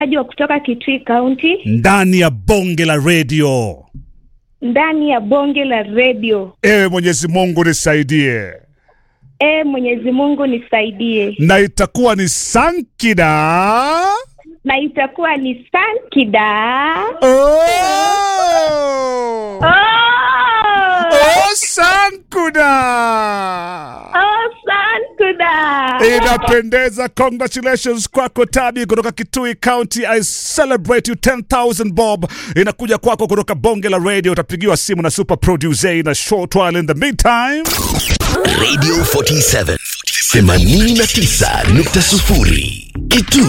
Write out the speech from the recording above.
mtangazaji wa kutoka Kitui County ndani ya bonge la redio. ndani ya bonge la redio. Ewe Mwenyezi Mungu nisaidie, E, Mwenyezi Mungu nisaidie, na itakuwa ni sankida na itakuwa ni sankida. oh! Oh! Oh, sankuda Oh, sankuda. inapendeza. Congratulations kwako Tabi kutoka Kitui County. I celebrate you 10000 bob inakuja kwako kutoka bonge la radio. Utapigiwa simu na super producer na short while in the meantime. Radio 47 89.0 Kitui